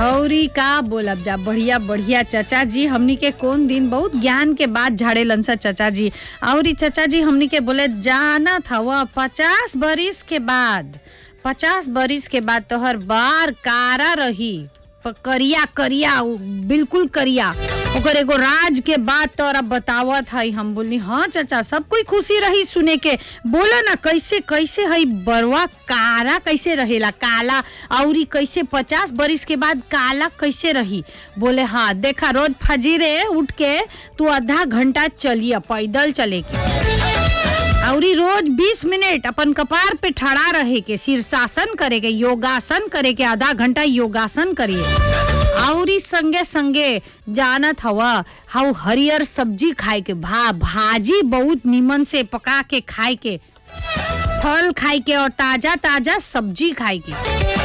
औरी का बोलब जा बढ़िया बढ़िया चचा जी हमनी के कौन दिन बहुत ज्ञान के बात झाड़े लनसा चचा जी औरी चचा जी हमनी के बोले जाना था वह पचास बरिस के बाद पचास बरिस के बाद तोहर बार कारा रही प- करिया करिया उ- बिल्कुल करिया ओकर एगो राज के बात तोरा बतावत हई हम बोली हाँ चाचा सब कोई खुशी रही सुने के बोला ना कैसे कैसे हई बरवा कारा कैसे रहेला काला औरी कैसे पचास बरिस के बाद काला कैसे रही बोले हाँ देखा रोज फजीरे उठ के तू आधा घंटा चलिए पैदल चले के औरी रोज 20 मिनट अपन कपार पे ठड़ा रहे के शीर्षासन करे के योगासन करे के आधा घंटा योगासन करिए औरी संगे संगे जानत हवा हाउ हरियर सब्जी खाए के भा भाजी बहुत निमन से पका के खाए के फल खाए के और ताजा ताजा सब्जी खाए के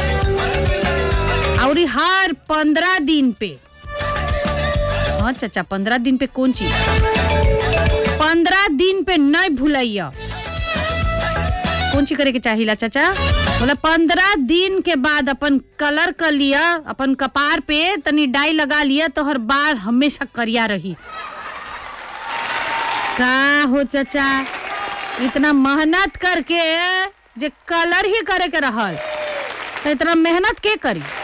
औरी हर पंद्रह दिन पे हाँ चाचा पंद्रह दिन पे कौन चीज पंद्रह दिन पे नहीं भूलैया कौन ची करे के चाहिला चाचा बोला पंद्रह दिन के बाद अपन कलर कर लिया अपन कपार पे तनी डाई लगा लिया तो हर बार हमेशा करिया रही का हो चाचा इतना मेहनत करके जे कलर ही करे के रहल तो इतना मेहनत के करी